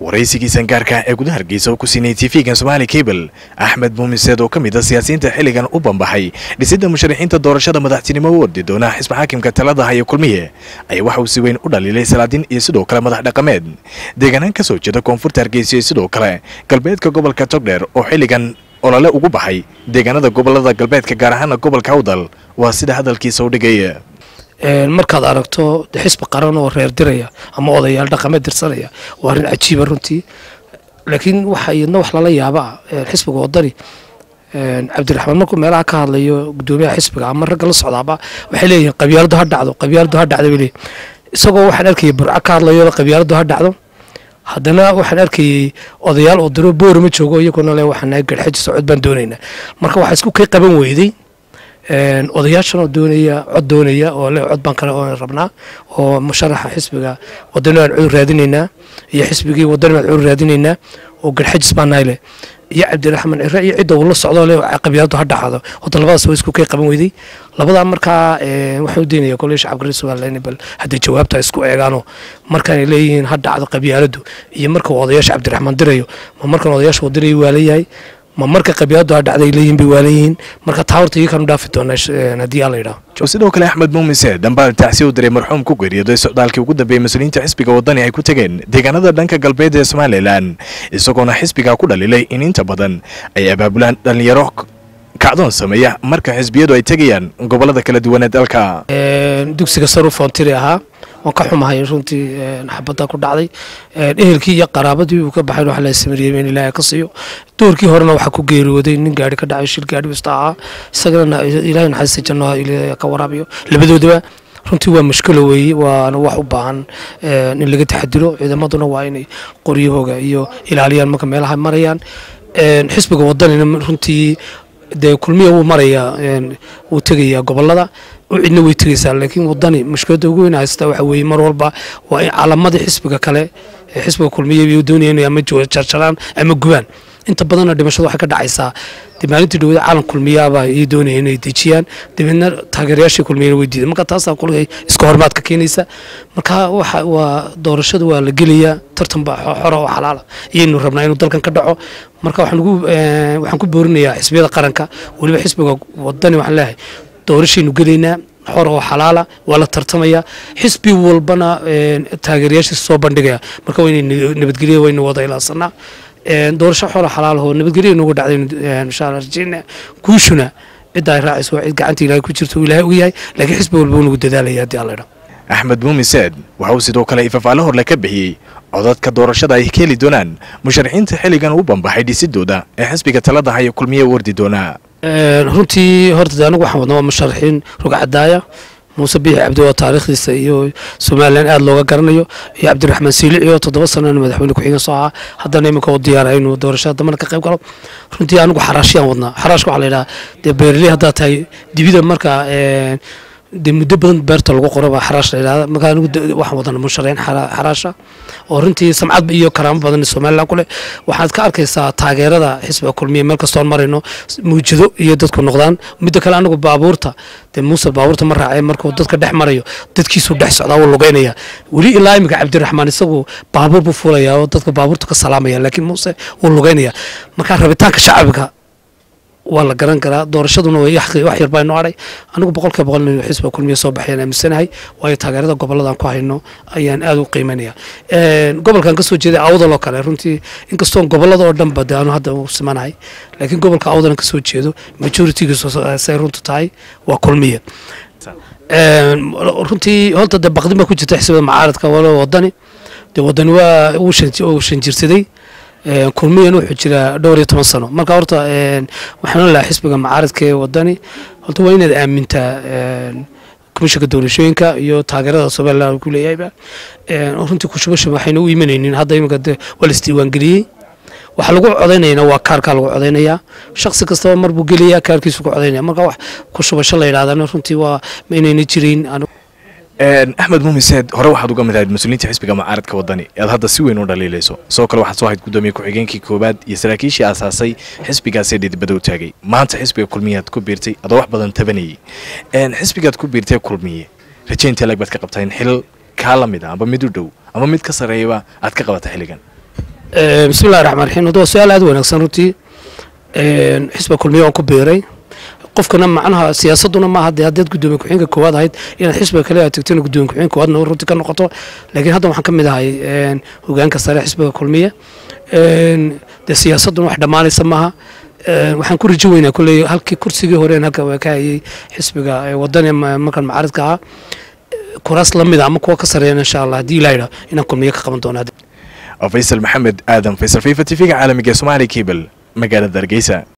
waraysigiisan gaarka ee gudaha hargeysa oo ku siinay tv-gan somaali cable axmed muumiseed oo ka mid a siyaasiyiinta xilligan u bambaxay dhisidda musharaxiinta doorashada madaxtinimo u ordi doona xisbi xaakimka talada haya kulmiye ayaa waxa uu si weyn u dhaliilay salaadiin iyo sidoo kale madax dhaqameed deegaanaan ka soo jeeda koonfurta hargeysa iyo sidoo kale galbeedka gobolka togdheer oo xilligan olole ugu baxay deegaanada gobolada galbeedka gaar ahaana gobolka awdal waa sida hadalkiisa u dhigay markaad aragto xisbi qaran oo reer diraya ama odayaal dhaqameed dirsanaya waa arrin cajiiba runtii laakiin waxa iyadna wax lala yaaba xisbiga wadani cabdiraxmaan markuu meelaha ka hadlayo gudoomiyaha xisbiga ama ragga la socdaaba waxay leeyihiin qabyaaladu ha dhacdo qabyaaladu ha dhacdo bay leeyihin isagoo waxaan arkayay burco ka hadlayo qabyaaladu ha dhacdo haddana waxaan arkayay odayaal oo diro boorama joogo iyaguna le waxaan nahay garxaji socod baan doonaynaa marka waxaa isku kay qaban weyday odayaashan oo doonaya cod doonaya oo le cod baan kale oo rabnaa oo musharaxa xisbiga wadani aan cudur raadinaynaa iyo xisbigii wadani baan cudur raadinaynaa oo garxajis baan nahay leh iyo cabdiraxmaan cire iyo cidda uu la socdo le qabyaaladu ha dhaxdo horta labadaas waa isku kay qaban weyday labadaa markaa waxaan u daynaya koley shacabka reer somaliland bal hadday jawaabta isku eegaano markaanay leeyihiin ha dhacdo qabyaaladu iyo marka uu odayaasha cabdiraxmaan dirayo ma markan odayaasha wadirayo waa leeyahay ma marka qabyaaladu ha dhacday leeyihin bay waa leeyihiin marka taa horta iyakaan u dhaafi doonaa haddii alla yidhaho sidoo kale axmed muumise dambaal tacsi u diray marxuum ku geeriyooday socdaalkii ugu dambeeyey mas-uuliyiinta xisbiga wadani ay ku tegeen deegaanada dhanka galbeed ee somalilan isagoona xisbiga ku dhalilay in inta badan ay abaabulaan dhallinyaro kacdoon sameeya marka xisbiyadu ay tegayaan gobolada kala duwan ee dalka dugsiga saru foontiri ahaa waan ka xumahay runtii xabadda ku dhacday ehelkii iyo qaraabadii uu ka baxay wax la samariyey in ilaahay ka siiyo doorkii horena waxaa ku geeriyooday nin gaari ka dhacay shil gaari wista ahaa isagana ilaahay naxariista janno ka waraabiyo labadoodaba runtii waa mushkilo weeye waana wax u baahan in laga taxadiro ciidamaduna waa inay qoryahooga iyo ilaaliyaan marka meelaha marayaan xisbiga wadanina runtii dee kulmiya wuu marayaa wuu tegayaa gobolada cidna way tegaysaa laakiin wadani mushkiladda ugu weyn haysta waxa weeye mar walba waa in calamadii xisbiga kale xisbiga kulmiya bay doonayaan inay ama jarjaraan ama gubaan inta badanna dhimashadu waxay ka dhacaysaa dee maalintii dhawada caalam kulmiyaaba ay doonaya inay dejiyaan dabeedna taageerayaashii kulmiyana way diiday marka taasaa kulligay iska hormaad ka keenaysa marka waxa waa doorashada waa la gelayaa tartan baa xora oo xalaala iyaynu rabnaa inuu dalkan ka dhaco marka waxaan ugu waxaan ku boorinayaa xisbiyada qaranka weliba xisbiga wadani waxaan leeyahay doorashaynu gelaynaa xor oo xalaala waa la tartamaya xisbi walbana taageerayaashiisa soo bandhigaya marka waynay nabadgelya waynu wada ilaasanaa doorasho xora xalaalahoo nabadgelya noogu dhacday insha allah rajeyna guushuna cidda ay raacayso waa cid gacanta ilaahay ku jirto uu ilaahay og yahay laakiin xisbi walba uu nagu dadaalaya haddii alla idhaa axmed muumiseed waxa uu sidoo kale ifafaale horle ka bixiyey codadka doorashada ay ka heli doonaan musharaxiinta xilligan u bambaxay dhisidooda ee xisbiga talada haya kulmiye u ordi doonaa runtii horta anigu waxaan wadnaa waa musharaxiin rugcadaaya muuse biixi cabdi oo taariikhdiisa iyo somalilan aada looga garanayo iyo cabdiraxmaan siilici oo toddoba sanana madaxweyne ku-xigeen soo ahaa haddana iminka u diyaara inuu doorashada dambana ka qayb galo runtii anigu xaraashiyaan wadnaa xaraashka waxaa la yidhaha dee beerley haddaad tahay dibida marka dee muddo badan beerta lagu qoro baa xaraash la yidhahda marka anigu waxaan wadana musharaxiin xaraasha oo runtii samcad iyo karaamo badan somaliland ku leh waxaad ka arkaysaa taageerada xisbiga kulmiya meel kastoon marayno muujado iyo dadku noqdaan midda kale anigu baabuurta dee muuse baabuurta ma raacay markuu dadka dhex marayo dadkiisuu dhex socdaa wuu lugeynaya weli ilaa iminka cabdiraxmaan isagu baabuur buu fuulaya oo dadka baabuurta ka salaamaya laakiin muuse wuu lugeynaya marka rabitaanka shacabka waa la garan karaa doorashaduna wax yar baa inoo hadhay anigu boqolkiiba boqol inuu xisbiga kulmiya soo baxayaan aaminsanahay waayo taageerada gobolladan ku hayno ayaan aada u qiimanaya gobolkan kasoo jeeday awdal oo kale runtii inkastoon gobollada oo dhanba de aanu hadda u simanahay laakiin gobolka awdalan kasoo jeedo majoritigiisu say runtu tahay waa kulmiya runtii horta de baqdin baa ku jirta xisbiyada macaaradka walo wadani de wadani waa uu shanjirsaday kulmiyan wuxuu jiraa dhowr iyo toban sano marka horta waxaan lahaa xisbiga macaaradka ee wadani horta waa inaad aamintaa komishanka doorashooyinka iyo taageerada somaliland ku leeyahayba runtii kushubasha waxayna u imanaynin hadda iminka de waa la isdiiwaangeliyey waxaa lagu codaynayana waa kaarkaa lagu codaynayaa shaksi kastaba mar buu gelayaa kaarkiisu ku codaynaya marka wax kushubasho la yidhahdana runtii waa ma inayna jirayn axmed muumiseed hore waxaad uga mid ahayd mas-uuliyiinta xisbiga macaaradka wadani aad hadda si weyn u dhaliilayso sidoo kale waxaad soo ahayd guddoomiye ku-xigeenkii koowaad iyo saraakiishii aasaasay xisbigaasee dhidibada u taagay maanta xisbiga kulmiyeaad ku biirtay adoo wax badan tabanayay xisbigaad ku biirtay kulmiye rajaynta lag baad ka qabtaa in xil kaa la mid a amba mid u dhow ama mid ka sarreeyaba aad ka qabata xilligan bismillahi raxmaan raxiim hadda waa su-aal aad wanaagsan runtii xisba kulmiye waan ku biiray qofkana macnaha siyaasaduna maaha dee haddaad gudoomiye ku-xigeenka koowaad ahayd inaad xisbiga kale aad tagtona gudoomiye ku-xigeenka koowaadna runtii ka noqoto laakiin hadda waxaan ka mid ahay hogaanka sare xisbiga kulmiye dee siyaasaduna wax dhammaanaysa maaha waxaan ku rajo weynaa kolley halkii kursigii horeen halka waa ka hayay xisbiga wadani markan macaaridka ahaa kuraas la mida ama kuwa ka sareeyana insha allah haddii ilaa yidhaa inaan kulmiye ka qaban doona faysal maxamed aadan faysal fifa t v-ga caalamiga somaali cable magaalada hargeysa